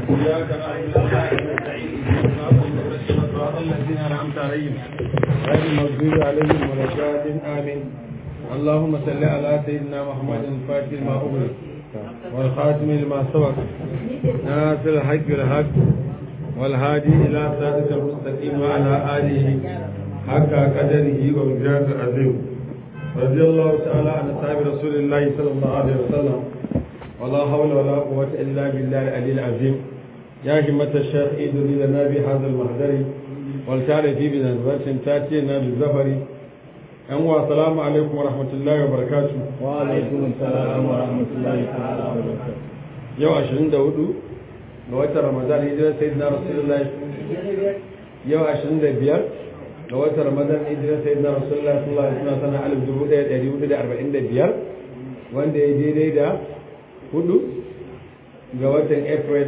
إياك نعبد وإياك نستعين اهدنا الصراط الذين أنعمت عليهم غير المغضوب عليهم ولا الضالين آمين اللهم صل على سيدنا محمد الفاتح لما أغلق والخاتم لما سبق ناصر الحق بالحق والهادي إلى صراطك المستقيم وعلى آله حق قدره ومقداره العظيم رضي الله تعالى عن أصحاب رسول الله صلى الله عليه وسلم ولا حول ولا قوة إلا بالله العلي العظيم يا همة الشيخ إيدني لنا بهذا المحضر والتعالى في بنزبة تاتينا بالزفر أنواع السلام عليكم ورحمة الله وبركاته وعليكم السلام ورحمة الله تعالى وبركاته يوم عشرين داودو لوقت رمضان هجرة سيدنا رسول الله يوم عشرين دبيار لوقت رمضان هجرة سيدنا رسول الله صلى الله عليه وسلم سنة ألف دبو دا دريو دا أربعين دبيار وان دا يجي دا hudu ga watan april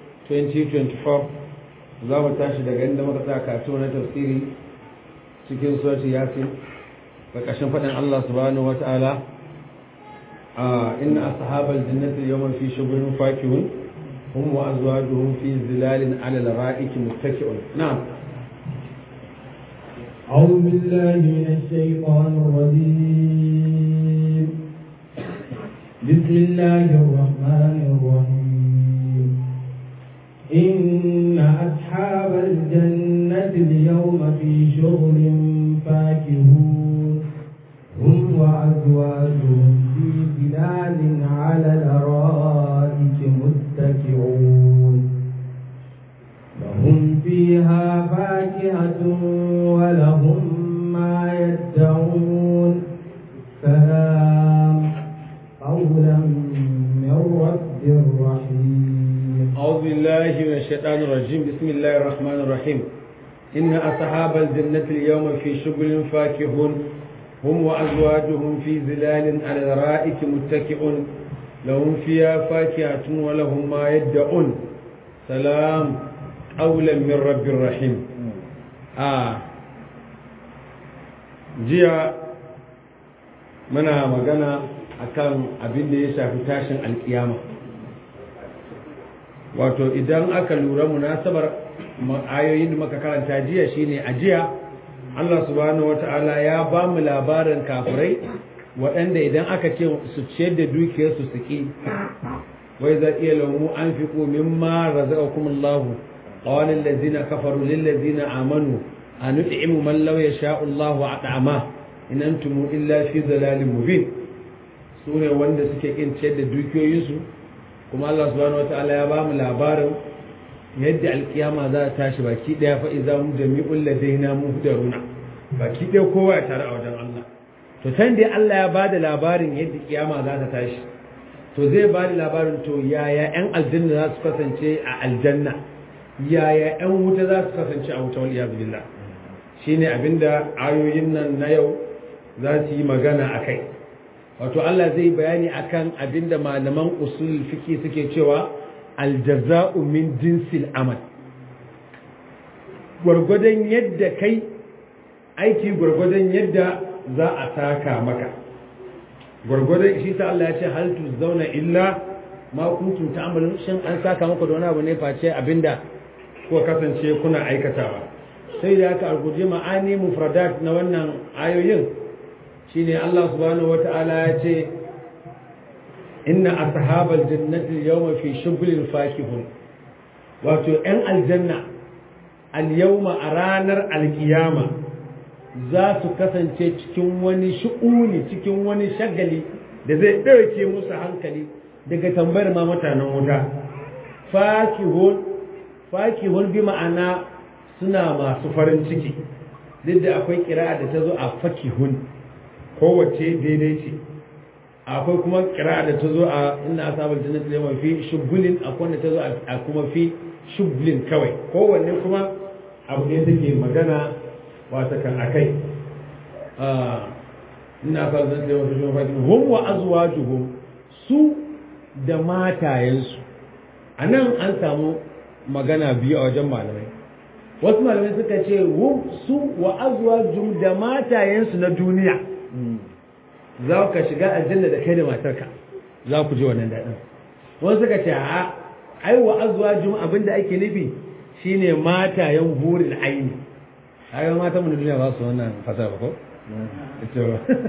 2024 za mu tashi daga inda muka tsaya karatu na tafsiri cikin surati yasin ƙarƙashin faɗin Allah subhanahu wa ta'ala inna ashabal jannati yawman fi shughulin fakihun hum wa azwajuhum fi zilalin 'ala al-ra'iki muttaki'un na'am أعوذ بالله من الشيطان الرجيم بسم الله الرحمن الرحيم إن أصحاب الجنة اليوم في شغل فاكهون هم وأزواجهم في ظلال على الأرائك متكئون لهم فيها فاكهة ولهم ما يدعون سلام قولا من رب رحيم أعوذ بالله من الشيطان الرجيم بسم الله الرحمن الرحيم إن أصحاب الجنة اليوم في شغل فاكهون هم وأزواجهم في ظلال على الأرائك متكئون لهم فيها فاكهة ولهم ما يدعون سلام قولا من رب رحيم آه جيا منا مغانا akan abin da ya shafi tashin alkiyama wato idan aka lura munasabar ayoyin da muka karanta jiya shine a jiya Allah subhanahu wata'ala ya ba mu labarin kafirai waɗanda idan aka ce su ciyar da dukiyarsu su ki wai za iya lamu an fi mimma razaqakum Allah qala allazina kafaru lil ladzina amanu an nut'imu man law yasha'u Allah at'ama in antum illa fi dhalalin mubin sune wanda suke kin ciyar da dukiyoyinsu kuma Allah subhanahu wataala ya bamu labarin yadda alkiyama za ta tashi baki daya fa idza hum jami'ul ladaina muhdaruna baki daya kowa ya tare a wajen Allah to san dai Allah ya bada labarin yadda kiyama za ta tashi to zai bada labarin to yaya yan aljanna za su kasance a aljanna yaya yan wuta za su kasance a wuta wal iyad billah shine abinda ayoyin nan na yau za su yi magana akai wato Allah zai bayani akan abinda malaman usul fiki suke cewa aljaza'u min jinsil amal gwargwadon yadda kai aiki gwargwadon yadda za a taka maka gwargwadon shi ta Allah ya ce hal zauna illa ma kuntum ta'malun shin an saka maka da wani abu ne face abinda ko kasance kuna aikatawa sai da aka arguje ma'ani mufradat na wannan ayoyin shine Allah subhanahu wata'ala ya ce inna ashabal jannati yawma fi shughlin fakihun wato ɗan aljanna al-yawma a ranar alkiyama za su kasance cikin wani shu'uni cikin wani shagali da zai ɗauke musu hankali daga tambayar ma mutanen wuta fakihun fakihun bi ma'ana suna masu farin ciki duk da akwai kira da ta zo a fakihun kowace daidai ce akwai kuma kira da ta zo a inna asabal jannati yawma fi shugulin akwai da ta zo a kuma fi shugulin kawai kowanne kuma abu ne take magana wata kan akai inna asabal jannati yawma fi shugulin hum wa azwajuhum su da matayensu anan an samu magana biyu a wajen malamai wasu malamai suka ce su wa azwajuhum da matayensu na duniya za ka shiga aljanna da kai da matarka za ku je wannan daɗin wani suka ce a ai wa azwajum abinda ake nufi shine matayen hurul aini ai mata mun duniya ba su wannan fasara ko ito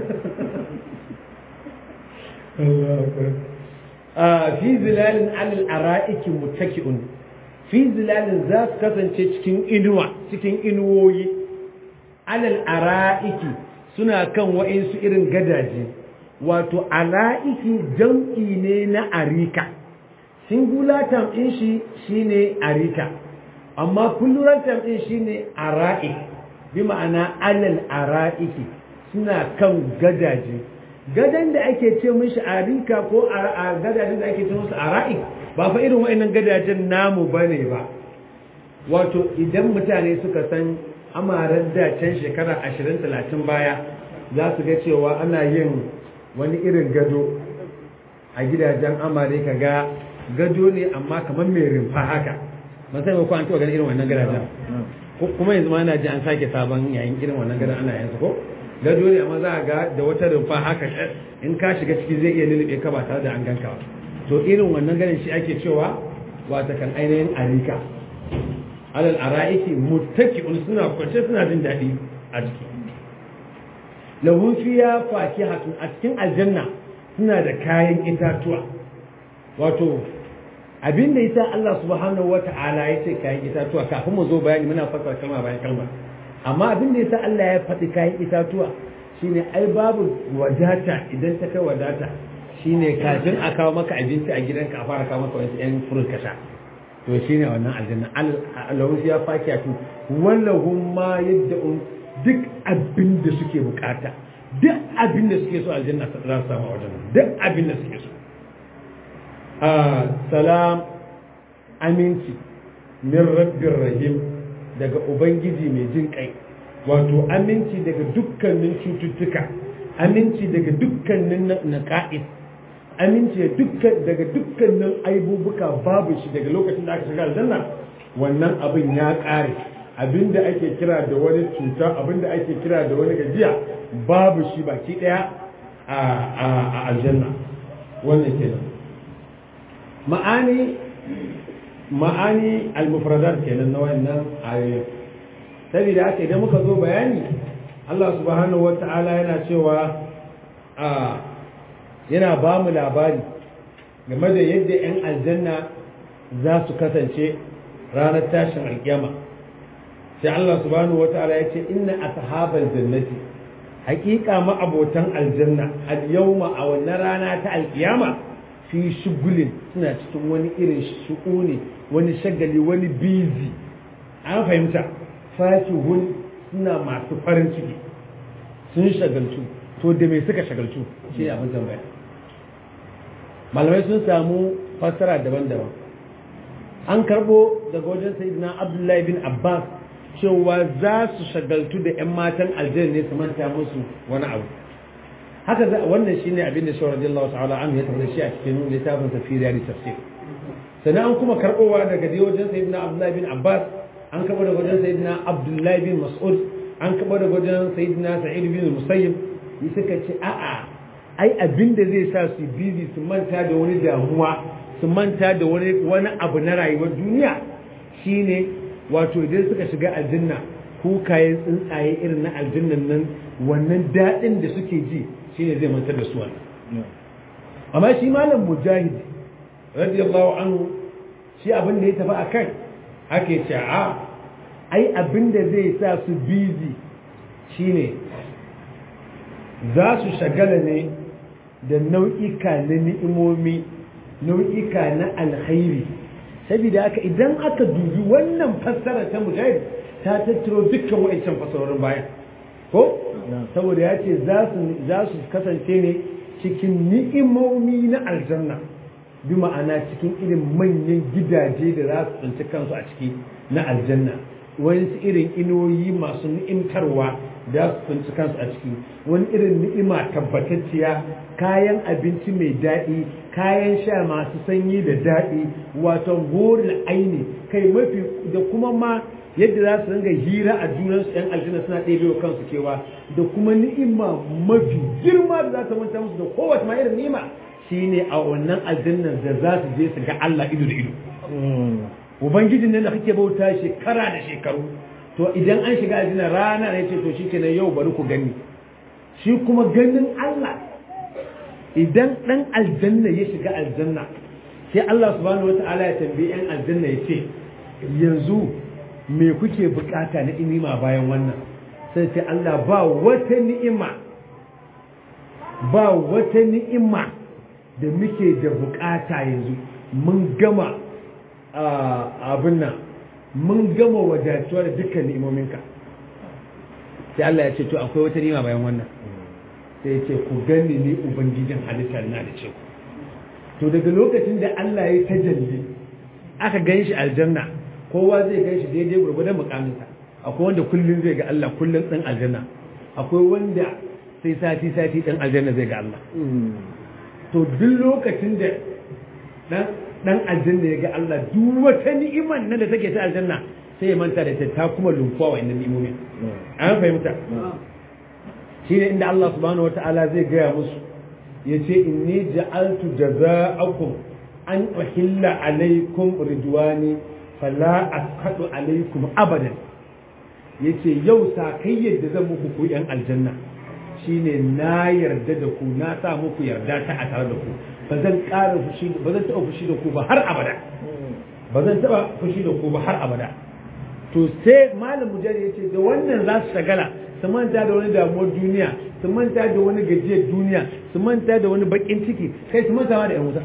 a fi zilalin alal ara'iki muttaki'un fi zilalin za su kasance cikin inuwa cikin inuwoyi alal ara'iki suna kan wa'insu irin gadaje wato ara'iki jam'i ne na arika singular term din shi shine arika amma plural term din shine ara'ik bi ma'ana alal ara'iki suna kan gadaje gadan da ake ce mishi arika ko a gadajen da ake ce musu ara'ik ba fa irin wa'annan gadajen namu bane ba wato idan mutane suka san amarar da can shekara 20 30 baya za su ga cewa ana yin wani irin gado a gidajen amare ka ga gado ne amma kamar mai rimfa haka ban sai ko an taɓa ganin irin wannan gadajen kuma yanzu ma ana ji an sake sabon yayin irin wannan gadon ana yanzu ko gado ne amma za a ga da wata rumfa haka in ka shiga ciki zai iya lulluɓe ka ba tare da an ganka ba to irin wannan ganin shi ake cewa wata kan ainihin arika alal ara'iki muttaki'un suna kwance suna jin daɗi a ciki lahun fiya fakihatun a cikin aljanna suna da kayan itatuwa wato abin da yasa Allah subhanahu wata'ala ya ce kayan itatuwa kafin mu zo bayani muna fassara kalma bayan kalma amma abin da yasa Allah ya faɗi kayan itatuwa shine ai babu wadata idan ta kai wadata shine kafin a kawo maka abinci a gidanka a fara kawo maka wasu yan furin kasha to shine wannan aljanna Allah ya fakiya tu wallahum ma yad'un duk abin da suke bukata duk abin da suke so aljanna za su samu a wajen duk abin da suke so salam aminci min rabbir rahim daga ubangiji mai jin kai wato aminci daga dukkanin cututtuka aminci daga dukkanin naqa'is aminci daga dukkanin aibubuka babu shi daga lokacin da aka shiga aljanna wannan abin ya kare abinda ake kira da wani cuta abinda ake kira da wani gajiya babu shi baki daya a aljanna wannan kenan ma'ani ma'ani al-mufradat kenan na wannan ayoyi saboda haka idan muka zo bayani Allah subhanahu wata'ala yana cewa a yana ba mu labari game da yadda 'yan aljanna za su kasance ranar tashin alkiyama sai Allah subhanahu wata'ala ya ce inna ashabal jannati haƙiƙa ma'abotan aljanna al-yawma a wannan rana ta alkiyama fi shugulin suna cikin wani irin shu'uni wani shagali wani bizi an fahimta fakihun suna masu farin ciki sun shagaltu to da me suka shagaltu shi ne abin tambaya malamai sun samu fassara daban-daban an karbo daga wajen sayyidina abdullahi bin abbas cewa za su shagaltu da 'yan matan aljanna ne su manta musu wani abu haka za wannan shine abin da shawar radiyallahu ta'ala an ya tabbata shi a cikin littafin tafsiri da tafsir sannan an kuma karbowa daga dai wajen sayyidina abdullahi bin abbas an karbo daga wajen sayyidina abdullahi bin mas'ud an karbo daga wajen sayyidina sa'id bin musayyib yi suka ce a'a ai abin da zai sa su bizi su manta da wani damuwa su manta da wani wani abu na rayuwar duniya shine wato idan suka shiga aljanna kukayen tsuntsaye irin na aljannan nan wannan daɗin da suke ji shine zai mantar da su wannan amma shi malam mujahid radiyallahu anhu shi abin da ya tafi a kai ake ce a ai abin da zai sa su bizi shine za su shagala ne da nau'ika na ni'imomi nau'ika na alkhairi saboda haka idan aka dubi wannan fassara ta mujahid ta tattaro dukkan wa'ancan fassarorin bayan ko saboda ya ce za su kasance ne cikin ni'imomi na aljanna bi ma'ana cikin irin manyan gidaje da za su tsinci kansu a ciki na aljanna wani irin inoyi masu ni'imtarwa da su tsinci kansu a ciki wani irin ni'ima tabbatacciya kayan abinci mai daɗi kayan sha masu sanyi da daɗi wato gorin aini kai mafi da kuma ma yadda za su ringa hira a junansu yan aljanna suna ɗebe wa kansu kewa da kuma ni'ima mafi girma da za ta manta musu da kowace ma irin ni'ima shine a wannan aljannan da za su je su ga Allah ido da ido ubangijin nan da kake bauta shekara da shekaru to idan an shiga aljanna rana ne ce to shikenan yau bari ku gani shi kuma ganin Allah idan dan aljanna ya shiga aljanna sai Allah subhanahu wata'ala ya tambayi yan aljanna ya ce yanzu me kuke bukata na ni'ima bayan wannan sai sai Allah ba wata ni'ima ba wata ni'ima da muke da bukata yanzu mun gama abin nan mun gama wadatuwa da dukkan ni'imominka sai Allah ya ce to akwai wata ni'ima bayan wannan sai ya ce ku gani ni ubangijin halitta na da ce ku to daga lokacin da Allah ya tajalli aka gan shi aljanna kowa zai gan shi daidai gurgurdan mukaminsa akwai wanda kullum zai ga Allah kullum ɗan aljanna akwai wanda sai sati sati ɗan aljanna zai ga Allah to duk lokacin da dan dan aljanna ya ga Allah duk wata ni'imar nan da take ta aljanna sai ya manta da ta kuma lumfuwa wa inda ni'imomin an fahimta shine inda Allah subhanahu wataala zai gaya musu yace inni ja'altu jaza'akum an uhilla alaikum ridwani fala asqatu alaikum abadan yace yau sakayyar da zan muku ku yan aljanna shine na yarda da ku na sa muku yarda ta a tare da ku ba zan ƙara fushi ba zan taɓa fushi da ku ba har abada ba zan taɓa fushi da ku ba har abada to sai malam mujahid yace da wannan za su shagala su manta da wani damuwar duniya su manta da wani gajiyar duniya su manta da wani bakin ciki kai su manta da yan wuta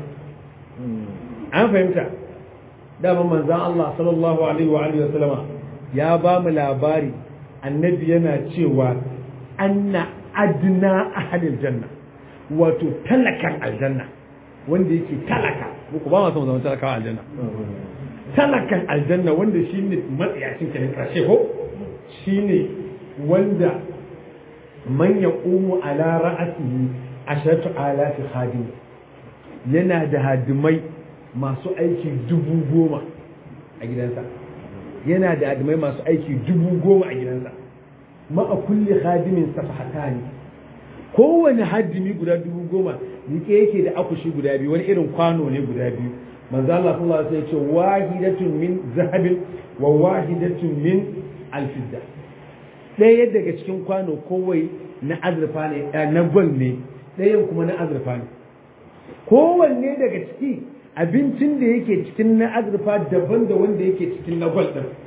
an fahimta dama manzan Allah sallallahu alaihi wa alihi wasallama ya ba mu labari annabi yana cewa anna adna ahlil janna wato talakan aljanna wanda yake talaka muku ba ma son zama talakawa aljanna talakan aljanna wanda shine matsiyacin kenan karshe ko shine wanda man yaqumu ala ra'asihi asharatu alafi khadim yana da hadimai masu aiki dubu goma a gidansa yana da hadimai masu aiki dubu goma a gidansa ma'a kulli khadimin safahatani kowane hadimi guda dubu goma rike yake da akushi guda biyu wani irin kwano ne guda biyu manzo Allah sallallahu alaihi wasallam ya ce wahidatun min zahabin wa wahidatun min alfidda ɗaya daga cikin kwano kowai na azurfa ne na gwal ne ɗayan kuma na azurfa ne kowanne daga ciki abincin da yake cikin na azurfa daban da wanda yake cikin na gwal ɗin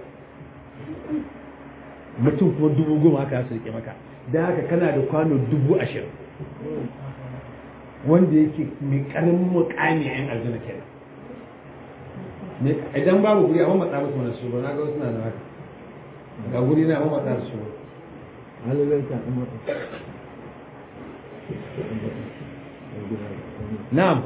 mutum kuma dubu goma haka su rike maka don haka kana da kwano dubu ashirin wanda yake mai ƙaramin mukami a yan aljanna kenan idan babu guri amma matsa musu wani shugaba na ga wasu na da haka ga guri na amma matsa da shugaba na'am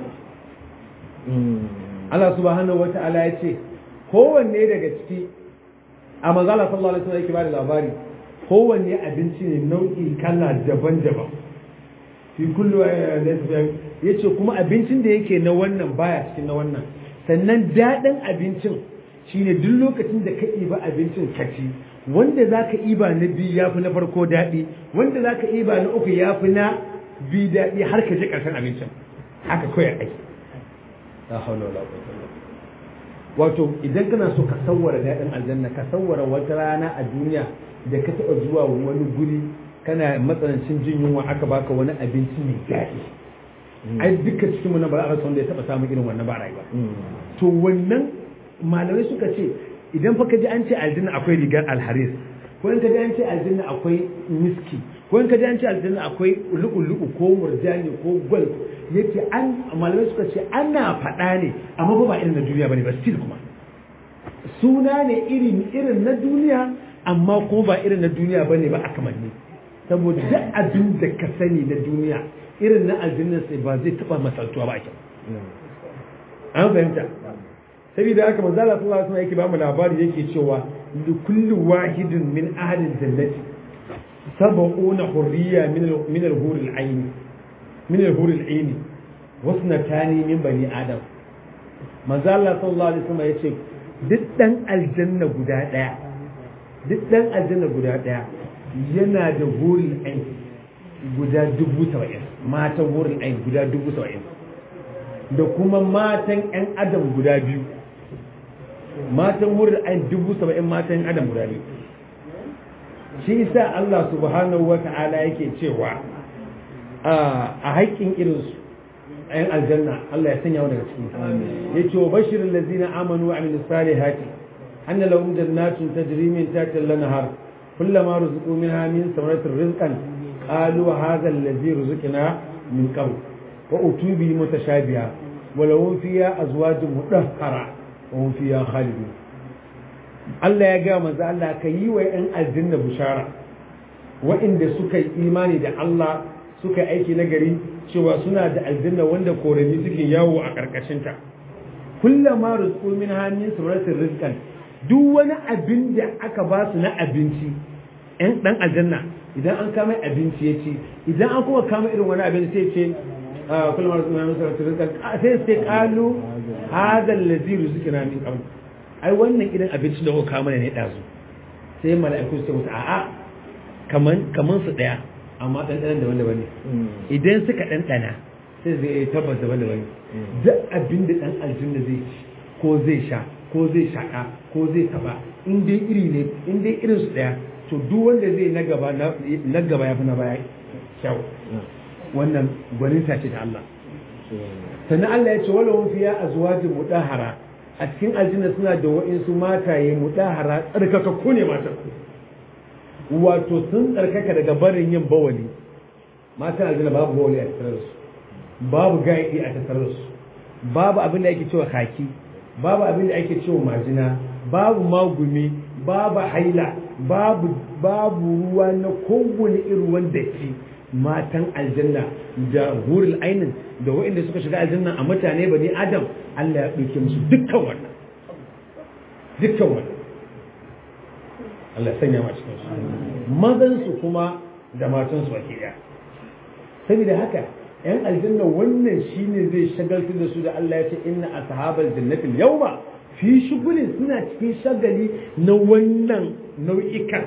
Allah subhanahu wa ta'ala ya ce kowanne daga ciki a manzala sallallahu alaihi wasallam yake bada labari kowanne abinci ne nau'i kala daban-daban fi kullu yace kuma abincin da yake na wannan baya cikin na wannan sannan daɗin abincin shine duk lokacin da ka iba abincin ka ci wanda za ka iba na biyu ya fi na farko daɗi wanda za ka iba na uku ya fi na biyu daɗi har ka ji ƙarshen abincin haka kawai aiki la haula wala quwwata wato idan kana so ka sawwara daɗin aljanna ka sawwara wata rana a duniya da ka taɓa zuwa wani guri kana matsanancin jin yunwa aka baka wani abinci mai daɗi ai duka cikin mu na ba a rasa wanda ya taɓa samun irin wannan ba rayuwa to wannan malamai suka ce idan fa ka ji an ce aljanna akwai rigar alharis ko in ka ji an ce aljanna akwai miski ko in ka ji an ce aljanna akwai lu'ulu'u ko murjani ko gwal yace an malamai suka ce ana faɗa ne amma ba ba irin na duniya bane ba still kuma suna ne irin irin na duniya amma kuma ba irin na duniya bane ba a kamanni saboda duk abin da ka sani na duniya irin na aljanna sai ba zai taba masaltuwa ba a kyau an fahimta saboda haka manzo Allah sallallahu alaihi wasallam yake ba mu labari yake cewa li kulli wahidin min ahli jannati sab'una hurriya min min al-hur al-ayn min al-hur al-ayn wasnatani min bani adam manzo Allah sallallahu alaihi wasallam yace duk dan aljanna guda daya duk dan aljanna guda daya yana da hurul ayn guda dubu saba'in matan hurul ayn guda dubu saba'in da kuma matan 'yan adam guda biyu matan hurul ain dubu saba'in matan adam guda ne shi isa Allah subhanahu wa ta'ala yake cewa a haƙƙin irinsu a yan aljanna Allah ya sanya daga ciki ya ce wa bashirin lazina amanu wa amilu salihati anna lahum jannatun tajri min tahtiha al-anhar kullama ruziqu minha min samaratir rizqan qalu hadha allazi ruziqna min qabl wa utubi mutashabiha wa lahum fiha azwajun mudahhara wa hum fiha khalidun Allah ya ga manzo Allah ka yi wa yan aljanna bushara wa'inda suka yi imani da Allah suka yi aiki na gari cewa suna da aljanna wanda korami suke yawo a ƙarƙashinta kullama rizqu min hamin suratin rizqan duk wani abin da aka ba su na abinci ɗan ɗan aljanna idan an kama abinci ya ci idan an kuma kama irin wani abin sai ce kullama rizqu min hamin suratin rizqan sai sai qalu hadha allazi rizqina min qabl ai wannan idan abinci da kuka kama ne ɗazu sai mala'iku su ce musu a'a kaman kaman su ɗaya amma ɗanɗanan da wanda wani idan suka ɗanɗana sai zai tabbas da wanda wani duk abin da ɗan aljanna zai ci ko zai sha ko zai shaƙa ko zai taɓa in dai iri ne in dai irin su ɗaya to duk wanda zai na gaba na gaba ya fi na baya kyau wannan gwaninta ce da Allah sannan Allah ya ce wala wani fiya a zuwa jin mudahara a cikin aljanna suna da wa'insu mataye mudahara tsarkakakku ne matan wato sun tsarkaka daga barin yin bawali matan aljanna babu bawali a tattare su babu gaidi a tattare su babu abin da ake cewa kaki babu abin da ake cewa majina babu magumi babu haila babu babu ruwa na kowane irin wanda ke matan aljanna da hurul ainin da waɗanda suka shiga aljanna a mutane bani adam Allah ya ɗauke musu dukkan wannan dukkan wannan Allah sanya ma cikin su mazan su kuma da matan su baki daya saboda haka yan aljanna wannan shine zai shagaltar da su da Allah ya ce inna ashabal jannati yawma fi shugulin suna cikin shagali na wannan nau'ikan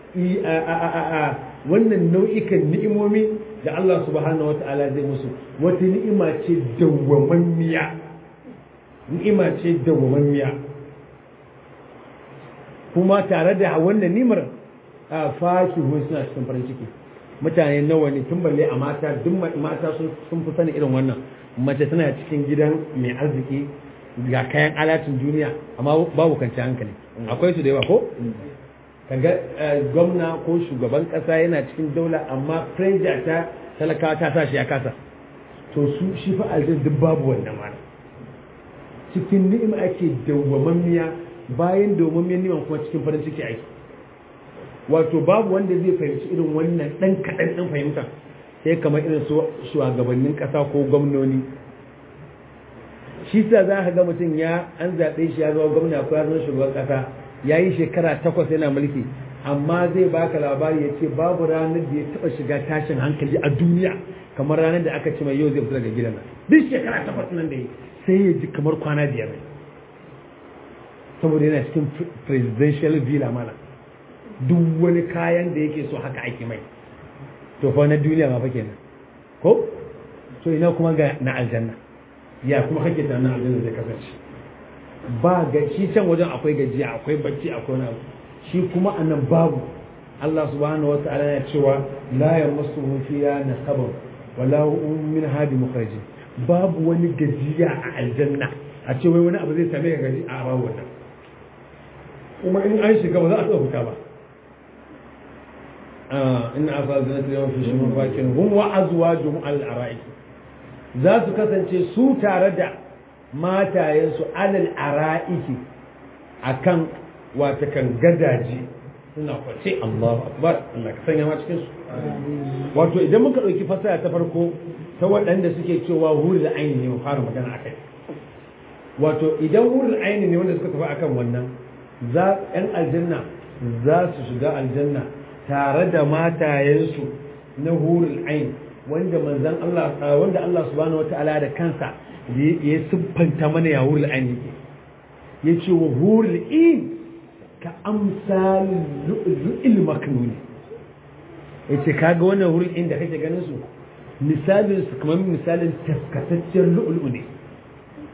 wannan nau'ikan ni'imomi da Allah subhanahu wata'ala zai musu wata ni'ima ce dawwamammiya ni'ima ce dawwamammiya kuma tare da wannan nimar a fakihun suna cikin farin ciki mutane nawa ne tun balle a mata duk mata sun fi sani irin wannan mace tana cikin gidan mai arziki ga kayan alatin duniya amma babu kanci hankali akwai su da yawa ko kaga gwamna ko shugaban kasa yana cikin daula amma pressure ta talakawa ta sa shi ya kasa to su shi fa aljin duk babu wannan mana cikin ni'ima ake dawwamammiya bayan dawwamammiyan ni'ima kuma cikin farin ciki ake wato babu wanda zai fahimci irin wannan dan kaɗan ɗin fahimta sai kamar irin su shugabannin ƙasa ko gwamnoni shi sa za ka ga mutum ya an zaɓe shi ya zama gwamna ko ya zama shugaban ƙasa ya yi shekara takwas yana mulki amma zai baka labari ya ce babu ranar da ya taɓa shiga tashin hankali a duniya kamar ranar da aka ce mai yau zai fita daga gidan nan duk shekara takwas nan da yi sai ya ji kamar kwana biyar ne saboda yana cikin presidential villa mana duk wani kayan da yake so haka ake mai to fa na duniya ma fa kenan ko to ina kuma ga na aljanna ya kuma kake ta na aljanna zai kasance ba ga shi can wajen akwai gajiya akwai bacci akwai wani shi kuma anan babu Allah subhanahu wa ta'ala ya cewa la yamassuhu fiha nasabun wala hum min hadi mukhrajin babu wani gajiya a aljanna a ce wai wani abu zai same ka gaji a babu wannan kuma in an shiga ba za a tsaya fita ba in asal jannati yawm fi shumul fakin hum wa azwajuhum al ara'ik za su kasance su tare da matayensu alal ara'iki akan wata kan gadaji suna kwace Allahu akbar Allah ka sanya ma cikin su wato idan muka dauki fasara ta farko ta waɗanda suke cewa hurul aini ne mu fara magana akai wato idan hurul aini ne wanda suka tafi akan wannan za yan aljanna za su shiga aljanna tare da matayensu na hurul aini wanda manzon Allah wanda Allah subhanahu wataala da kansa ya siffanta mana ya hurul aini yake yace wa hurul in ka amsal lu'il maknun yace kaga wannan hurul in da kake ganin su misalin su kamar misalin taskataccen lu'ulu ne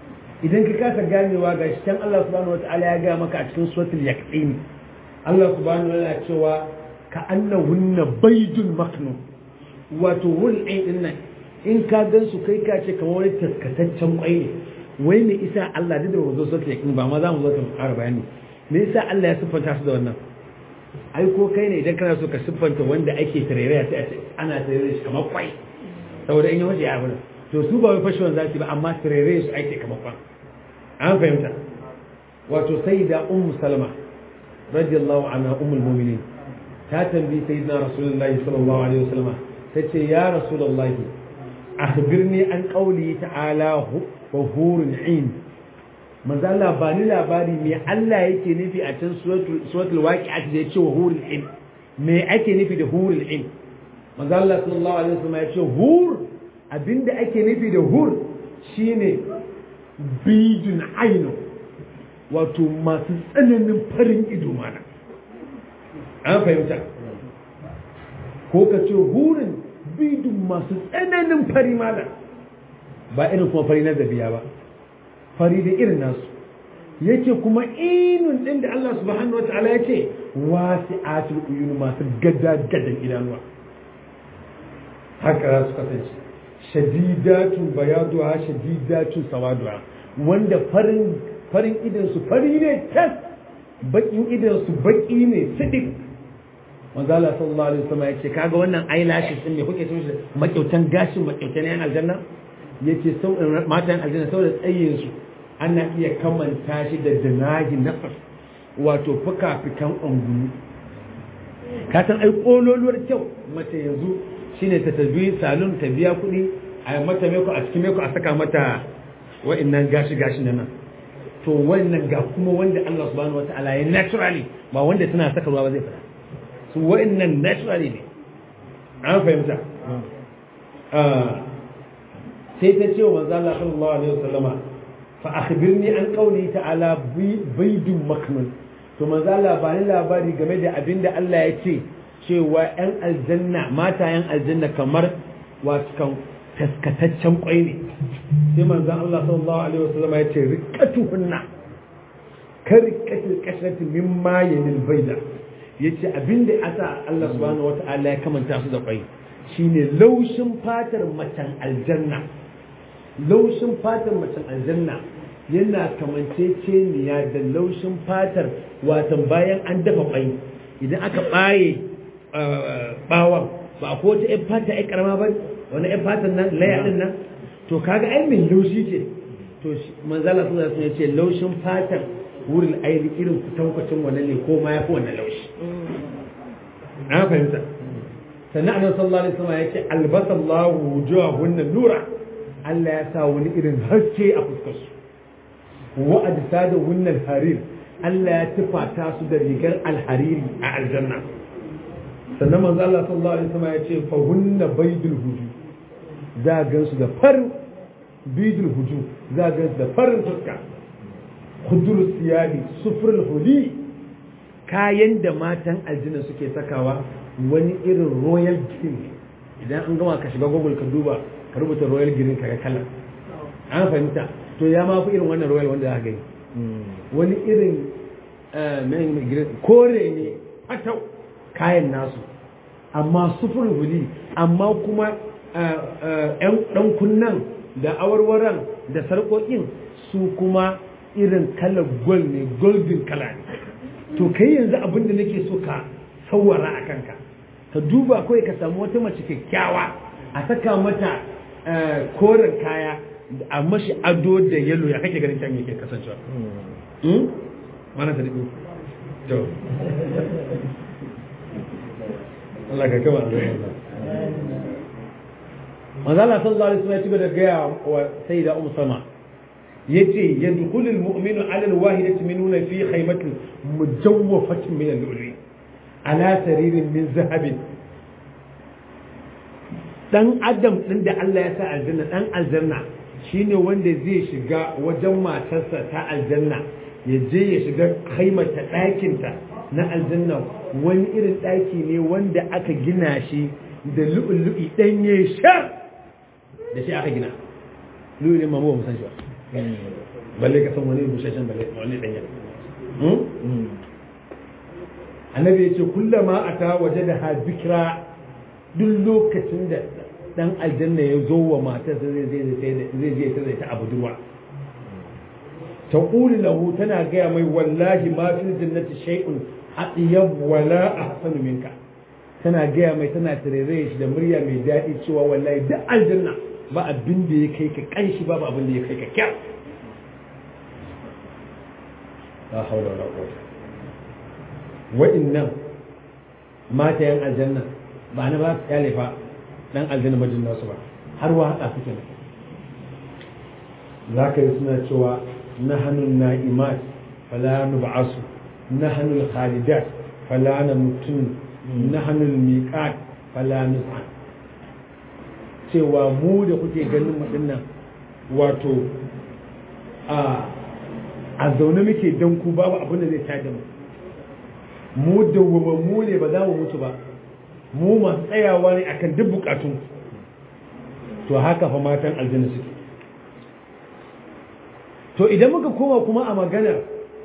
idan ka kasa ganewa ga shi can Allah subhanahu wataala ya ga maka a cikin suratul yaqin Allah subhanahu wataala ya cewa ka annahunna baydun maknun wato wul din nan in ka gan su kai ka ce kamar wani taskataccen kwai ne wai me isa Allah duk da ba zo suratul yaqin ba ma za mu zo ka fara bayani me yasa Allah ya siffanta su da wannan ai ko kai ne idan kana so ka siffanta wanda ake tarayya sai a ce ana tarayya shi kamar kwai saboda in yi wace ya abin to su ba wai fashewan zasu ba amma tarayya su ake kamar kwan an fahimta wato sai da ummu salama radiyallahu anha ummul mu'minin ta tambayi sayyidina rasulullahi sallallahu alaihi wasallam tace ya rasulullahi akhbirni an qawli ta'ala wa hurun 'in manzo Allah ba ni labari me Allah yake nufi a cikin suratul suratul waqi'ah da yace wa hurul 'in me ake nufi da hurul 'in manzo Allah sallallahu alaihi wasallam ya ce hur abinda ake nufi da hur shine bidun ainu wato masu tsananin farin ido mana an fahimta ko ka ce hurin bidun masu tsananin fari mana ba irin kuma fari na zabiya ba fari da irin nasu yake kuma inun din da Allah subhanahu wa ta'ala yake wasi'atul uyun masu gada gadan idanuwa haka za su kasance shadidatun bayaduha shadidatun sawaduha wanda farin farin idan su fari ne tas bakin idan su baki ne sidik manzo Allah sallallahu alaihi wasallam yace kaga wannan eyelashes din me kuke cewa makyautan gashin makyautan yan aljanna yace sau matan aljanna saboda tsayin su ana iya kamanta shi da dinahi nafas wato fuka-fikan ungulu ka san ai kololuwar kyau mace yanzu shine ta tabi salon ta biya kuɗi a mata meko a cikin meko a saka mata wa'annan gashi gashi nan to wannan ga kuma wanda Allah subhanahu wata'ala ya naturally ba wanda tana saka ruwa ba zai fada su wa'annan naturally ne an fahimta sai ta ce wa manzo Allah sallallahu alaihi wasallama fa akhbirni an qawli ta'ala baydun maknun to manzo Allah ba ni labari game da abinda Allah ya ce cewa yan aljanna mata yan aljanna kamar wasu kan taskataccen kwai ne sai manzon Allah sallallahu alaihi wasallam ya ce riqatuhunna ka riqatil kashrati mimma yanil bayda yace abinda asa Allah subhanahu wataala ya kamanta su da kwai shine laushin fatar macen aljanna laushin fatar macen aljanna yana kamanceceniya da laushin fatar watan bayan an dafa kwai idan aka baye bawan ba ko ta yan fata ai karama ba wani yan fatan nan laya din nan to kaga ai min laushi ce to manzala sun ya ce laushin fatar wurin aini irin kutankwacin wannan ne ko ma ya fi wannan laushi an fahimta sannan annabi sallallahu alaihi wasallam yake albasallahu wujuhahunna nura Allah ya sa wani irin haske a fuskar su wa ajsaduhunna alharir Allah ya tufata su da rigar alhariri a aljanna sannan manzo Allah sallallahu alaihi wasallam ya ce fa hunna baydul huju za ga su da farin bidul huju za ga su da farin fuska khudurus siyadi sufrul huli kayan da matan aljanna suke sakawa wani irin royal green idan an gama ka shiga google ka duba ka rubuta royal green kaga kala an fahimta to ya ma fi irin wannan royal wanda za ka gani wani irin kore ne fatau kayan nasu amma sufur huli amma kuma yan dan kunnan da awarwaran da sarƙoƙin su kuma irin kalar gold ne golden kala ne to kai yanzu abin da nake so ka sawara a kanka ka duba kawai ka samu wata mace kyakkyawa a saka mata koren kaya a mashi ado da yalo ya kake ganin can yake kasancewa mana ta to Allah ka kama Manzala sallallahu alaihi wasallam ya ci da gaya wa sayyida Ummu Salma yace yadkhulu al-mu'minu 'ala al-wahidati minuna fi khaymatin mujawwafatin min al-lu'li ala saririn min zahabin dan adam din da Allah ya sa aljanna dan aljanna shine wanda zai shiga wajen matarsa ta aljanna ya je ya shiga haimata ɗakinta na aljanna wani irin ɗaki ne wanda aka gina shi da lu'ulu'i ɗanye shar da shi aka gina lu'ulu'in mamu ba san shi ba balle ka san wani bushashen balle wani danya annabi ya ce kullama ata waje da ha zikra duk lokacin da dan aljanna ya zo wa matarsa zai zai zai je ta zai ta abu durwa ta ƙuli lahu tana gaya mai wallahi ma fil jannati shay'un atyab wala ahsanu minka tana gaya mai tana tarere shi da murya mai daɗi cewa wallahi duk aljanna ba abin da ya kai ka kanshi ba abin da ya kai ka kyau la hawla wala quwwata wa'innan mata yan aljanna ba na ba su kyale fa dan aljanna majin nasu ba har wa haka suke ne za ka yi suna cewa nahanu na'imat fala nub'asu nahnu al-khalidat fala namutun nahnu al-miqat fala nus'an cewa mu da kuke ganin mu dinnan wato a a zaune muke dan ku babu abin da zai tada mu mu dawwama mu ne ba za mu mutu ba mu masu tsayawa ne akan duk bukatun to haka fa matan aljanna suke to idan muka koma kuma a maganar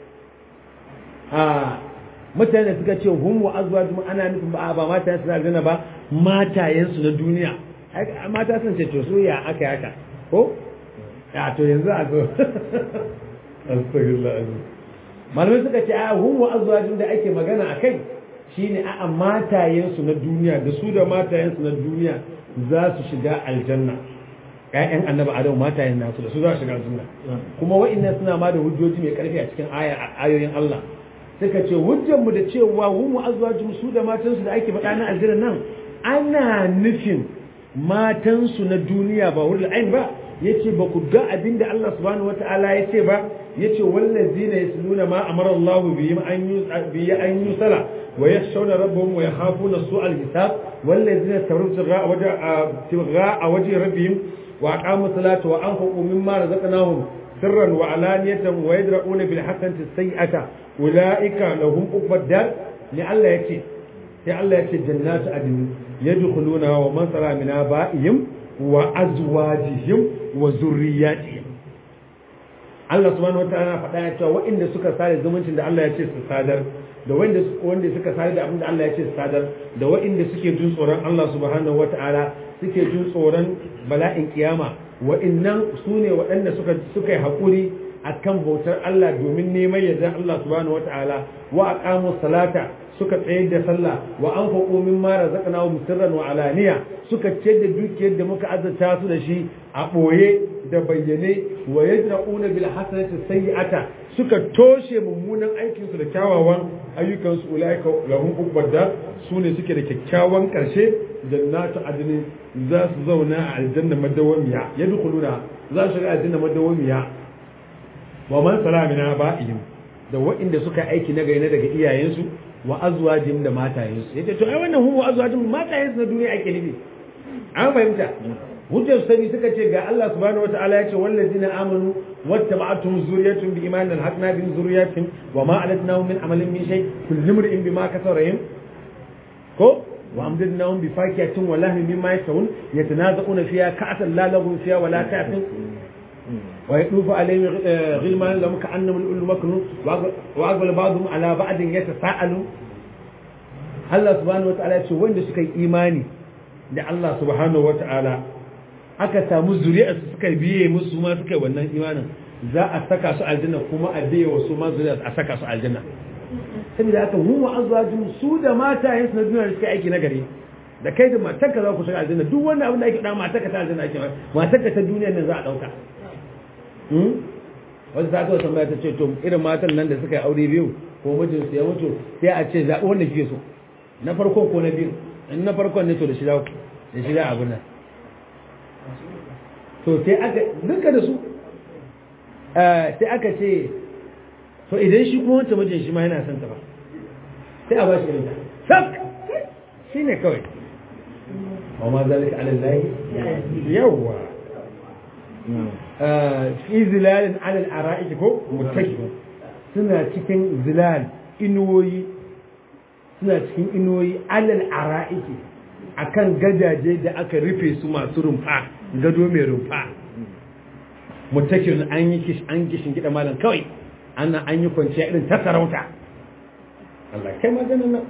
a mutane suka ce hum wa azwajum ana nufin ba ba matayen su aljanna ba matayen su na duniya mata sun ce to su ya aka haka ko ya to yanzu a zo astaghfirullah malamai suka ce a hum wa azwajum da ake magana akai shine a matayen su na duniya da su da matayen su na duniya za su shiga aljanna ƴaƴan annabi adam matayen nasu da su za su shiga aljanna kuma wa'annan suna ma da hujjoji mai karfi a cikin ayoyin Allah suka ce hujjar mu da cewa hum wa azwajum su da matan su da ake faɗa na aljanna nan ana nufin matan su na duniya ba wurin ain ba yace ba ku ga abinda Allah subhanahu wataala yace ba yace wallazina yasluna ma amara Allah bihim an bi an yusala wa yakhshawna rabbahum wa yakhafuna su'al hisab wallazina tabarra waja tibgha wajhi rabbihim wa aqamu salata wa anfaqu mimma razaqnahum sirran wa alaniyatan wa yadra'una bil hasanati sayyi'ata ulaika lahum uqbad dar ni Allah yace sai Allah yace jannatu adn yadkhuluna wa man sara min aba'ihim wa azwajihim wa zurriyatihim Allah subhanahu wataala faɗa ya cewa waɗanda suka sare zumuncin da Allah ya ce su sadar da wanda wanda suka sare da abin da Allah ya ce su sadar da waɗanda suke jin tsoron Allah subhanahu wataala suke jin tsoron bala'in kiyama waɗannan su ne waɗanda suka suka yi haƙuri akan bautar Allah domin neman yardan Allah subhanahu wataala wa aqamu salata suka tsayar da sallah wa anfaqu mimma razaqnahum sirran wa alaniya suka ce da dukiyar da muka azurta su da shi a boye da bayyane wa yadra'una bil hasanati sayyi'ata suka toshe mummunan aikin su da kyawawan ayyukan su ulaika lahum ubadda sune suke da kyakkyawan karshe jannatu adnin za su zauna a aljanna madawamiya yadkhuluna za su ga aljanna madawamiya wa man salamina ba'ihim da waɗanda suka aiki na gari na daga iyayensu wa azwajim da matayensu yace to ai wannan hu wa azwajim matayensu na duniya ake nufi an fahimta hujjar sani suka ce ga Allah subhanahu wataala ya ce wallazina amanu wattaba'atuhum zurriyyatuhum bi imanin alhaqna bi zurriyyatin wa ma alatnahum min amalin min shay kullu imrin bima kasarahum ko wa amdadnahum bi fakihatin wa lahmin mimma yashawun yatanaza'una fiha ka'san la laghun fiha wa la ta'tin ويطوف عليهم غلمان لهم كأنهم الأول مكنون وأقبل بعضهم على بعض يتساءلون الله سبحانه وتعالى يقول وين سكي إيماني da Allah subhanahu wa ta'ala aka samu zuri'a su suka biye musu ma suka wannan imanin za a saka su aljanna kuma a biye wasu ma zuri'a a saka su aljanna saboda haka mu wa azwajin su da matayen su na duniya suka aiki na gari da kai da matarka za ku shiga aljanna duk wanda abin da ake da matarka ta aljanna ake matarka ta duniya nan za a dauka wasu ta kawai tambaya ta ce to irin matan nan da suka yi aure biyu ko mijinsu ya mutu sai a ce zaɓi wanda kike so na farkon ko na biyu in na farkon ne to da shida da shida abin nan to sai aka duka da su sai aka ce to idan shi kuma wancan mijin shi ma yana son ta ba sai a ba shi irinta sak shi ne kawai wa ma zalika ala lahi yawwa fi zilalin alal ara'iki ko mutaki suna cikin zilal inuwoyi suna cikin inuwoyi alal ara'iki akan gadaje da aka rufe su masu rumfa gado mai rumfa mutakir an yi kish an kishin gida malam kawai an an yi kwanciya irin ta sarauta Allah kai maganin nan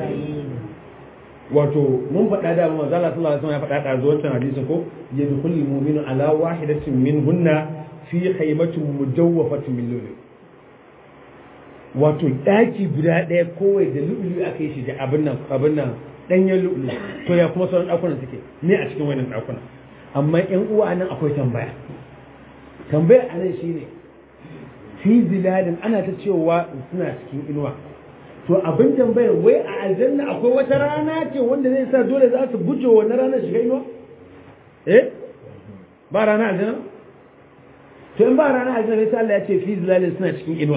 wato mun faɗa da manzo Allah sallallahu alaihi wasallam ya faɗa da zuwan hadisin ko yadkhulu mu'minu ala wahidatin minhunna fi khaymatin mujawwafatin min lulu wato daki guda ɗaya kowai da lulu aka yi shi da abin nan abin nan danyen lulu to ya kuma sauran dakunan suke ne a cikin wannan dakunan amma ƴan uwa nan akwai tambaya tambaya a nan shine fi zilalin ana ta cewa suna cikin inuwa to abin tambayar wai a aljanna akwai wata rana ce wanda zai sa dole za su guje wannan ranar shiga inuwa eh ba rana aljanna to in ba rana aljanna sai Allah ya ce fi zilalin suna cikin inuwa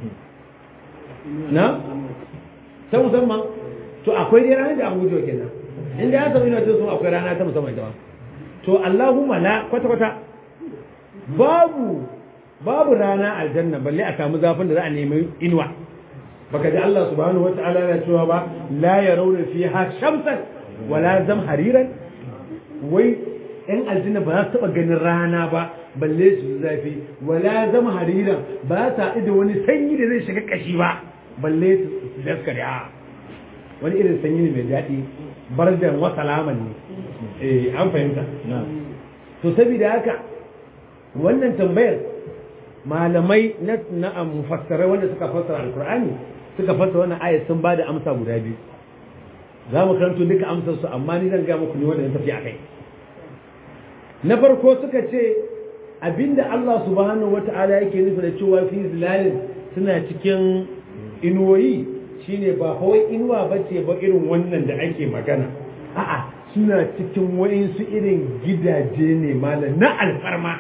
na ta musamman to akwai dai ranar da an guje kenan inda ya samu inuwa to sun akwai rana ta musamman ita to Allahumma la kwata kwata babu babu rana aljanna balle a samu zafin da za a nemi inuwa baka ji Allah subhanahu wata'ala na cewa ba la yarawna fiha shamsan wala zamhariran wai yan aljanna ba za su taba ganin rana ba balle su zafi wala zamhariran ba za su da wani sanyi da zai shiga kashi ba balle su daskare a wani irin sanyi ne mai daɗi bardan wa salaman ne eh an fahimta to saboda haka wannan tambayar malamai na na mufassarai wanda suka fassara alkur'ani suka fassara wannan ayat sun bada amsa guda biyu za mu karanto duka amsar su amma ni zan ga muku ne wanda na tafi akai na farko suka ce abinda Allah subhanahu wata'ala yake nufi da cewa fi zilalin suna cikin inuwoyi shine ba kawai inuwa bace ba irin wannan da ake magana a'a suna cikin wa'insu irin gidaje ne malam na alfarma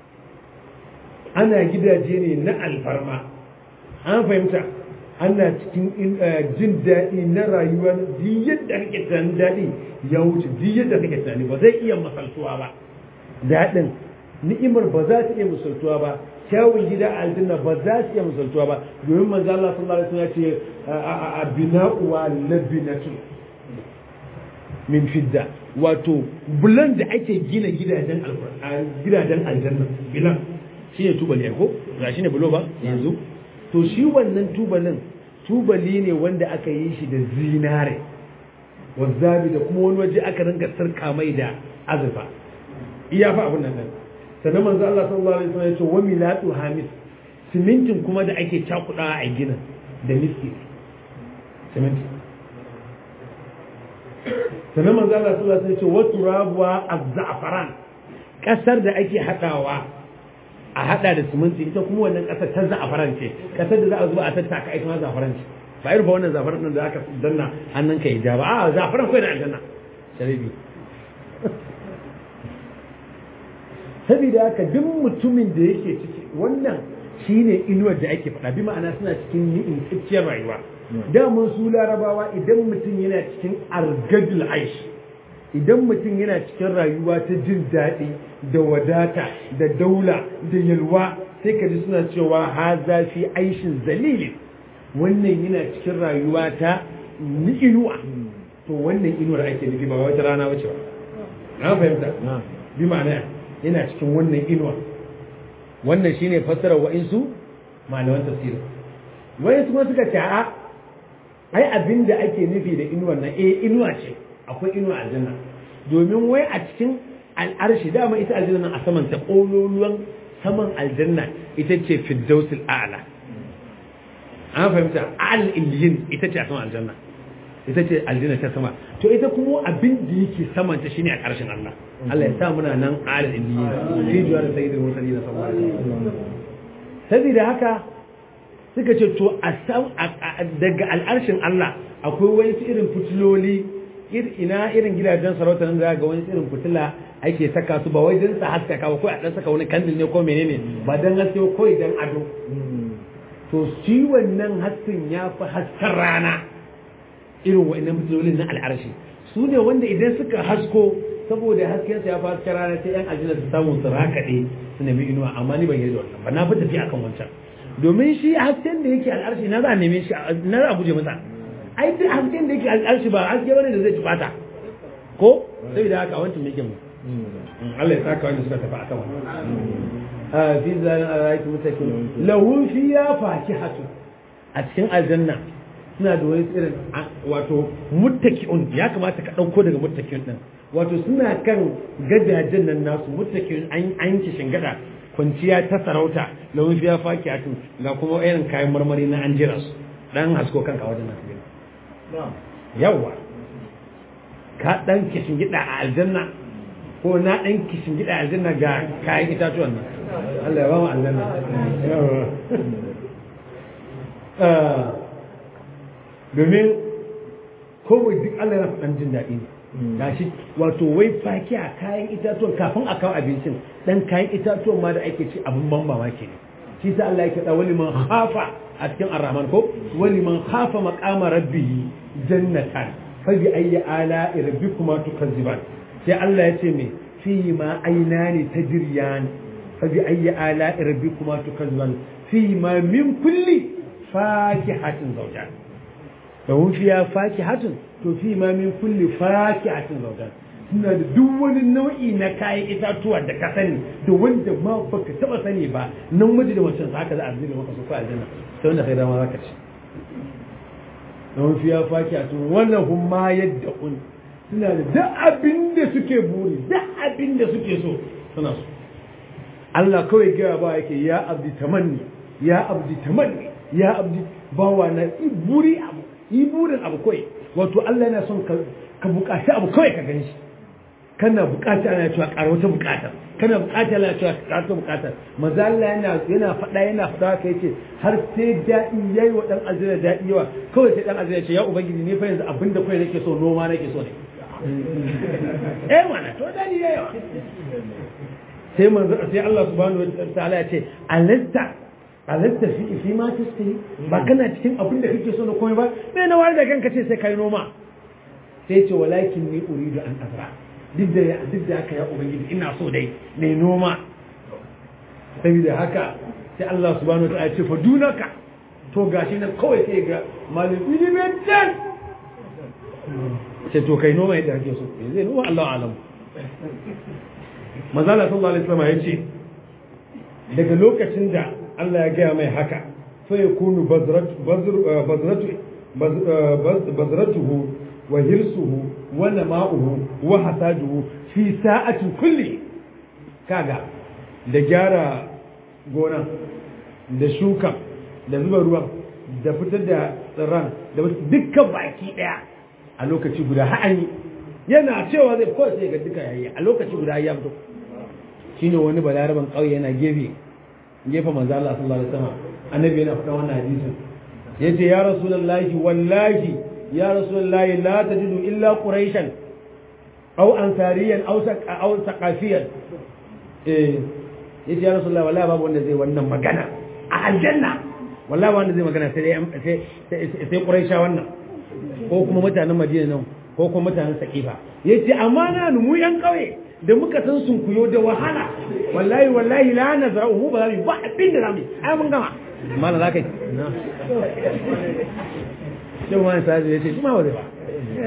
ana gidaje ne na alfarma an fahimta ana cikin jin daɗi na rayuwa duk yadda kake tunanin daɗi ya wuce duk yadda kake tunani ba zai iya masaltuwa ba daɗin ni'imar ba za ta iya misaltuwa ba kyawun gida a aljanna ba za su iya misaltuwa ba domin manzo Allah sallallahu alaihi wasallam ya ce a bina'u wa labinatu min fidda wato bulan da ake gina gidajen gidajen aljanna bilan shi ne tubali ko ga shi ne bulo ba yanzu to shi wannan tubalin tubali ne wanda aka yi shi da zinare wazzabi da kuma wani waje aka ringa sarka mai da azurfa iya fa abin nan sannan manzo Allah sallallahu alaihi wasallam ya ce wa milatu hamis simintin kuma da ake cakudawa a ginin da miski siminti sannan manzo Allah sallallahu alaihi wasallam ya ce wa turabuwa az-za'faran kasar da ake hadawa a hada da siminti ita kuma wannan kasar ta za'afaran ce kasar da za a zuba a tattaka ita ma za'afaran ce ba irin ba wannan za'afaran din da aka danna hannun ka ja ba a za'afaran kai da aljanna sharibi saboda haka duk mutumin da yake ciki wannan shine inuwar da ake faɗa bi ma'ana suna cikin ni'in tsakiyar rayuwa daman su larabawa idan mutum yana cikin argadul aish idan mutum yana cikin rayuwa ta jin daɗi da wadata da daula da yalwa sai ka ji suna cewa ha zafi aishin zalilin wannan yana cikin rayuwa ta inuwa to wannan inuwar ake nufi ba wata rana wace ba na fahimta bi ma'ana yana cikin wannan inuwa wannan shine fassara wa'insu malaman tafsiri wa'insu kuma suka ce a ai abin da ake nufi da inuwar nan eh inuwa ce akwai inuwa aljanna domin wai a cikin al'arshi dama ita aljanna a saman ta ƙololuwan saman aljanna ita ce firdausul a'la an fahimta al iliyin ita ce a saman aljanna ita ce aljanna ta sama to ita kuma abin da yake saman ta shine a ƙarshen Allah Allah ya sa muna nan al iliyin fi juwa da sayyidul mursalin sallallahu alaihi wasallam saboda haka suka ce to daga al'arshin Allah akwai wani irin fitiloli ina irin gidajen sarauta nan da ga wani irin fitila ake saka su ba wai don sa haskaka ba ko a dan saka wani kandil ne ko menene ba dan haske ko idan ado to shi wannan hasken ya fi hasken rana irin wa'annan fitilolin na al'arshi su ne wanda idan suka hasko saboda hasken sa ya fi hasken rana sai yan aljanna su samu su rakaɗe su nemi inuwa amma ni ban yi da wannan ba na fi tafi akan wancan domin shi hasken da yake al'arshi na za a neme shi na za a guje masa ai duk hasken da yake al'arshi ba haske bane da zai ci bata ko sai da haka wancan yake mu Allah ya saka wanda suka tafi akan wannan fi zalin araiki mutakin lahun fiya fakihatu a cikin aljanna suna da wani irin wato muttaki'un ya kamata ka ɗauko daga muttaki'un ɗin wato suna kan gadajen nan nasu muttaki'un an an kishin gada kwanciya ta sarauta lahun fiya fakihatu ga kuma irin kayan marmari na an jira su dan hasko kanka wajen nan yawa ka dan kishin gida a aljanna ko na dan kishin gida a aljanna ga kayan itatuwan nan Allah ya ba mu aljanna domin kowai duk Allah yana faɗan jin daɗi ne gashi wato wai faki a kayan itatuwan kafin a kawo abincin dan kayan itatuwan ma da ake ci abin ban mamaki ne shi sa Allah yake da wani man hafa a cikin arrahman ko wani man hafa maqama rabbihi jannatan fa bi ayyi ala rabbikuma tukazziban sai Allah ya ce me fi ma aynani tajriyan fa bi ayyi ala rabbikuma tukazziban fi ma min kulli fakihatin zawjan da fiya fakihatun to fi ma min kulli fakihatin zawjan suna da duk wani nau'i na kayan itatuwa da ka sani da wanda ma baka taba sani ba nan miji da wancan haka za a zuba maka su ko aljanna sai wanda kai dama zaka ci don fiya fakihatun wannan hum ma yadda un suna da duk abin da suke buri duk abin da suke so suna so Allah kawai gaya ba yake ya abdi tamanni ya abdi tamanni ya abdi bawa na buri abu yi burin abu kawai wato Allah yana son ka bukaci abu kawai ka gani shi kana bukata ana cewa ƙara wata bukata kana bukata ana cewa ƙara wata bukata maza Allah yana yana faɗa yana faɗa ka yace har sai daɗi yayi wa dan azira daɗi yawa kawai sai dan azira ya ce ya ubangiji ni fa yanzu abinda kawai nake so noma nake so ne eh mana to daɗi yayi yawa sai manzo sai Allah subhanahu wa ta'ala ya ce alasta alasta fi fi ma tastahi ba kana cikin abin da kake so na komai ba me na wani da kanka ce sai kai noma sai ce walakin ni uridu an azra duk da ya duk da haka ya ubangiji ina so dai ne noma saboda haka sai Allah subhanahu wataala ya ce fa dunaka to gashi nan kawai sai ga malin ilimin dan sai to kai noma yadda kake so zai noma Allah alam manzala sallallahu alaihi wasallam ya ce daga lokacin da Allah ya gaya mai haka sai ya kunu bazratuhu wa hirsuhu wa nama'uhu wa hasaduhu fi sa'atin kulli kaga da gyara gona da shuka da zuba ruwan da fitar da tsirran da dukkan baki daya a lokaci guda ha'ani yana cewa zai kawai sai ga duka yayi a lokaci guda ya fito shine wani balaraban kauye yana gefe gefe manzo Allah sallallahu alaihi wasallam annabi yana faɗa wannan hadisin yace ya rasulullahi wallahi ya rasulullahi la tajidu illa quraishan aw ansariyan aw aw saqafiyan eh yace ya rasulullahi wallahi babu wanda zai wannan magana a aljanna wallahi wanda zai magana sai sai sai quraisha wannan ko kuma mutanen madina nan ko kuma mutanen saqifa yace amma na mu yan kauye da muka san sun kuyo da wahala wallahi wallahi la nazra'u mu ba za mu ba abin da zamu ai mun gama mala za kai na sai wani sai ya ce kuma ba zai ba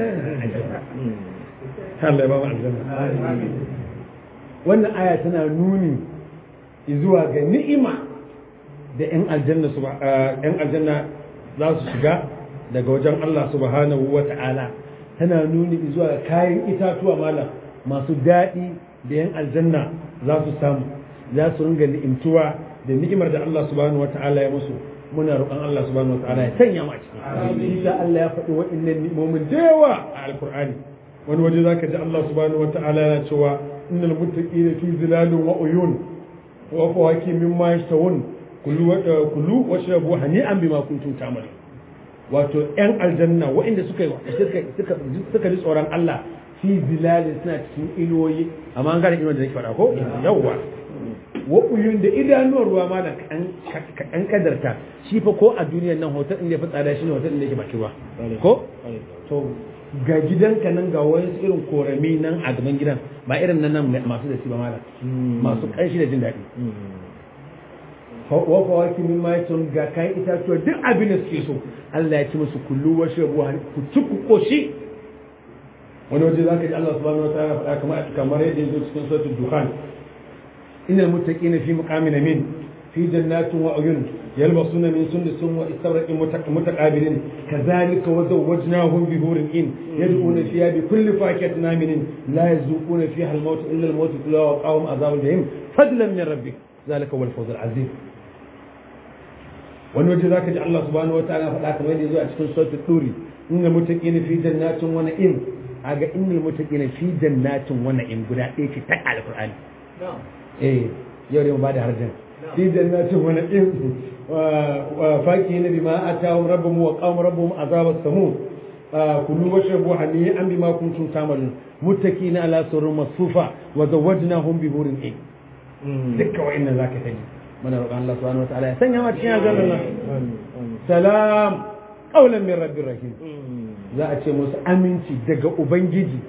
Allah ya ba mu aljanna wannan aya tana nuni zuwa ga ni'ima da ƴan aljanna su ƴan aljanna za su shiga daga wajen Allah subhanahu wa ta'ala tana nuni zuwa ga kayan itatuwa malam masu daɗi da yan aljanna za su samu za su ringa ni'imtuwa da ni'imar da Allah subhanahu wata'ala ya musu muna roƙon Allah subhanahu wata'ala ya sanya mu a ciki isa Allah ya faɗi waɗannan ni'imomin da yawa a alkur'ani wani waje zaka ji Allah subhanahu wata'ala yana cewa innal muttaqina fi zilalin wa uyun wa fawaki mimma yashtawun kullu kullu washrabu hani'an bima kuntum ta'malun wato yan aljanna waɗanda suka yi suka suka ji tsoron Allah fi zilalin suna cikin inuwoyi amma an gane inuwa da nake faɗa ko yawwa wa uyun da idanuwar ruwa ma da kan kadarta shi fa ko a duniyar nan hotel din da ya fi tsada shine hotel din da yake baki ruwa ko to ga gidanka nan ga wani irin korami nan a gaban gidan ba irin nan nan masu da shi ba malam masu kanshi da jin daɗi wa fawaki min ma yatun ga kayan itatuwa duk abin da suke so Allah ya ci musu kullu wa shabu ku ci ku koshi wani waje za ka ji Allah subhanahu wa ta'ala faɗa kamar kamar yadda ya zo cikin suratul dukhan innal muttaqina fi muqamin amin في جنات وعيون يلبسون من سندس واستبرق متقابلين كذلك وزوجناهم بهور إن يدعون فيها بكل فاكهة آمن لا يذوقون فيها الموت إلا الموت كلها وقاهم عذاب الجحيم فضلا من ربك ذلك هو الفوز العظيم wani waje za ka ji Allah subhanahu wa ta'ala faɗa kamar yadda zuwa cikin sautin ɗuri inna mutaqina fi jannatin wa na'im aga inni mutaqina fi jannatin wa na'im guda ɗaya ce ta alqur'ani eh yau ne mu bada harjan في جنات ونعيم وفاكهين بما آتاهم ربهم وقاهم ربهم عذاب السموم كلوا واشربوا هنيئا بما كنتم تعملون متكئين على سرر مصفوفة وزوجناهم بحور عين دكا وإن ذاك تجي من رب الله سبحانه وتعالى سنة ما تشينا قال الله سلام قولا من رب الرحيم za a ce musu aminci daga ubangiji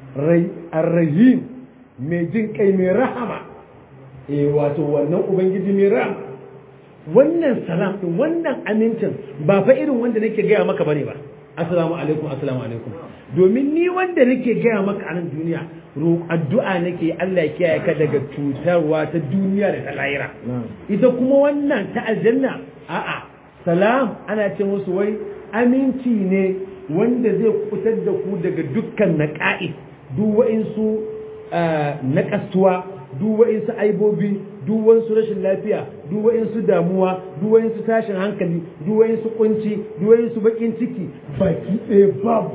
arrahim mai jin kai mai rahama eh wato wannan ubangiji mai ram wannan salam din wannan amincin ba fa irin wanda nake gaya maka bane ba assalamu alaikum assalamu alaikum domin ni wanda nake gaya maka a nan duniya addu'a nake Allah ya kiyaye ka daga cutarwa ta duniya da ta lahira ita kuma wannan ta aljanna a'a salam ana ce musu wai aminci ne wanda zai kutar da ku daga dukkan naqa'i duk wa'insu naƙastuwa duk wa'insu aibobi duk wa'insu rashin lafiya duk wa'insu damuwa duk wa'insu tashin hankali duk wa'insu kunci duk wa'insu bakin ciki baki ɗaya babu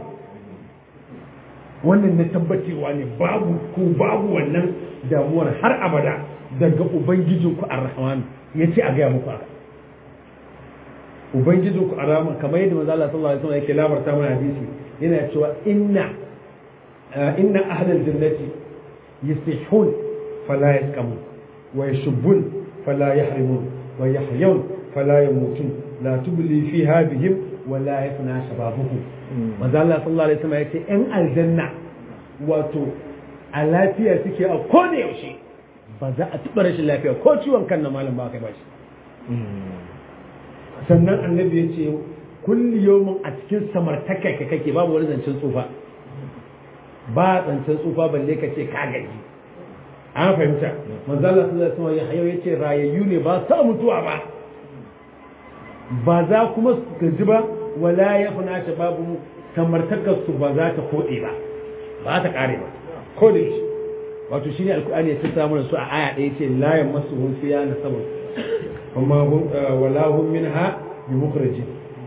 wannan na tabbacewa ne babu ko babu wannan damuwar har abada daga ubangijinku ar-rahman ya ce a gaya muku haka ubangijinku ar-rahman kamar yadda manzo Allah sallallahu alaihi wasallam yake labarta mana hadisi yana cewa inna inna ahlal jannati yastihun فلا يسكمون ويشبون فلا يحرمون ويحيون فلا يموتون لا تبلي فيها بهم ولا يفنى شبابهم manzo Allah sallallahu alaihi wasallam yace in aljanna wato a lafiya suke a kone yaushe ba za a tuba rashin lafiya ko ciwon kan na malam ba kai ba shi sannan annabi yace kulli yawmin a cikin samartaka kake babu wani zancen tsufa ba zancen tsufa balle ka ce ka gaji an fahimta manzo Allah sallallahu alaihi wasallam ya yace rayayyu ne ba sa mutuwa ba ba za kuma su gaji ba wala ya funa ta babu samartakar su ba za ta kode ba ba ta kare ba ko da shi wato shine alqur'ani ya tsaya mana su a aya ɗaya ce la yamassuhum fiya nasabun amma hum wala hum minha bi mukhrajin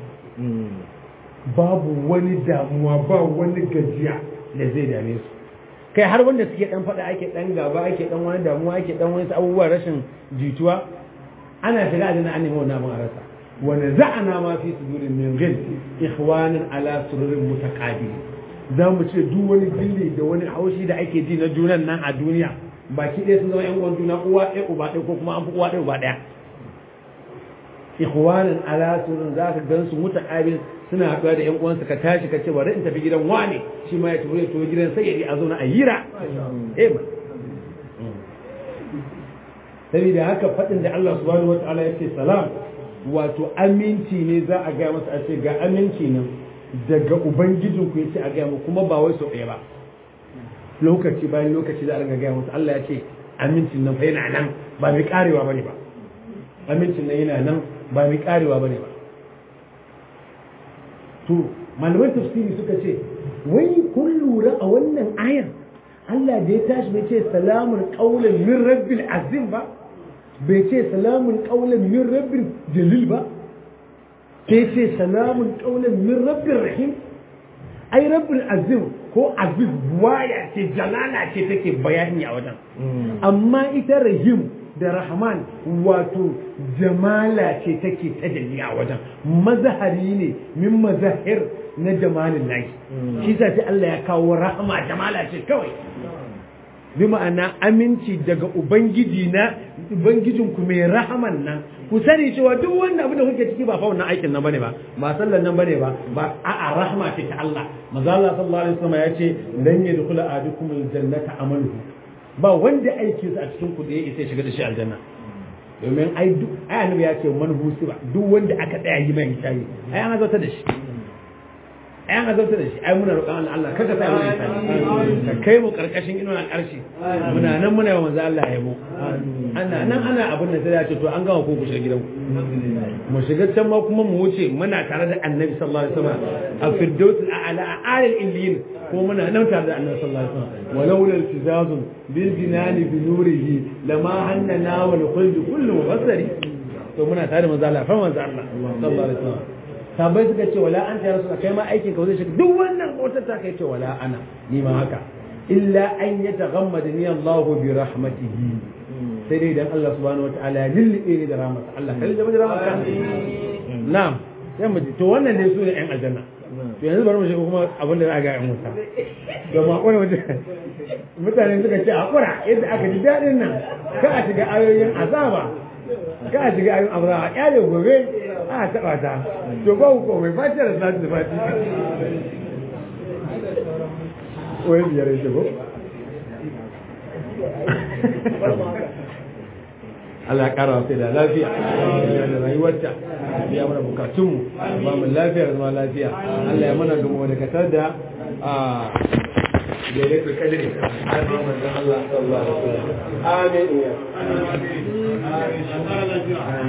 babu wani damuwa ba wani gajiya da zai dame su kai har wanda suke dan faɗa ake dan gaba ake dan wani damuwa ake dan wani abubuwa rashin jituwa ana shiga da an nemi wannan abin a rasa wa naza'ana ma fi sudurin min ghil ikhwanan ala sururin mutaqabil za mu ce duk wani gilli da wani haushi da ake ji na junan nan a duniya baki ɗaya sun zama yan uwan juna uwa ɗaya uba ɗaya ko kuma an fi uwa ɗaya uba ɗaya ikhwanan ala sururin za ka gan su mutaqabil suna haɗuwa da ƴan uwansa ka tashi ka ce bari in tafi gidan wane shi ma ya tafi ya tafi gidan sai ya je a zo na ayyira eh ma saboda haka faɗin da Allah subhanahu wataala ya ce salam wato aminci ne za a gaya masa a ce ga aminci nan daga ubangijin ku yace a gaya mu kuma ba wai sau ɗaya ba lokaci bayan lokaci za a ringa gaya masa Allah ya ce amincin nan fa yana nan ba mai karewa bane ba amincin nan yana nan ba mai karewa bane ba to malaman tafsiri suka ce wai kun lura a wannan ayar Allah da ya tashi bai ce salamun qaulan min rabbil azim ba bai ce salamun qaulan min rabbil jalil ba sai ce salamun qaulan min rabbir rahim ai rabbil azim ko aziz waya ce jalala ce take bayani a wajen amma ita rahim da rahman wato jamala ce take tajalli a wajen mazahari ne min mazahir na jamalin lahi shi sa sai Allah ya kawo rahama jamala ce kawai bi ma'ana aminci daga ubangiji na ubangijin ku mai rahaman nan ku sani cewa duk wanda abin da kuke ciki ba fa wannan aikin nan bane ba ba sallan nan bane ba ba a'a rahma ce ta Allah manzo Allah sallallahu alaihi wasallam ya ce lan yadkhula ahadukum aljannata amaluhu ba wanda aiki a cikin ku da ya isa shiga da shi aljanna domin ai duk ai annabi ya ce man husiba duk wanda aka tsaya yi mai hisabi ai an azata da shi ai an azabta da shi ai muna roƙon Allah Allah kaga sai mu isa ka kai mu karkashin inuwa al'arshi muna nan muna yawan manzo Allah yabo ana nan ana abin da sai ya ce to an gama ko ku shiga gidanku mu shiga can ma kuma mu wuce muna tare da annabi sallallahu alaihi wasallam a firdaus a'la a alil illiyin ko muna nan tare da annabi sallallahu alaihi wasallam walau lal tizazun bil jinani bi nurihi lama hannana wal khuld kullu mufassari to muna tare da manzo Allah fa manzo Allah sallallahu alaihi wasallam sabai suka ce wala anta ya rasul kai ma aikin ka zai shiga duk wannan motar ta kai ce wala ana ni ma haka illa an yataghammadani Allahu bi rahmatihi sai dai idan Allah subhanahu wataala ya lullube ni da rahmat Allah kai da rahmat na'am sai mu ji to wannan dai su ne ƴan aljanna to yanzu bari mu shiga kuma abin da za a ga ƴan wuta to ma kone mutane suka ce hakura yadda aka ji daɗin nan ka a shiga ayoyin azaba ka a shiga ayoyin azaba a kyale gobe a taɓa ta to ba ku komai fati da salatu da fati wai biyar ya shigo Allah ya kara sai da lafiya da rayuwarta ya mana bukatunmu ba mu lafiya da zama lafiya Allah ya mana gamo da katar da a lailatul qadri amin manzon Allah sallallahu alaihi wasallam amin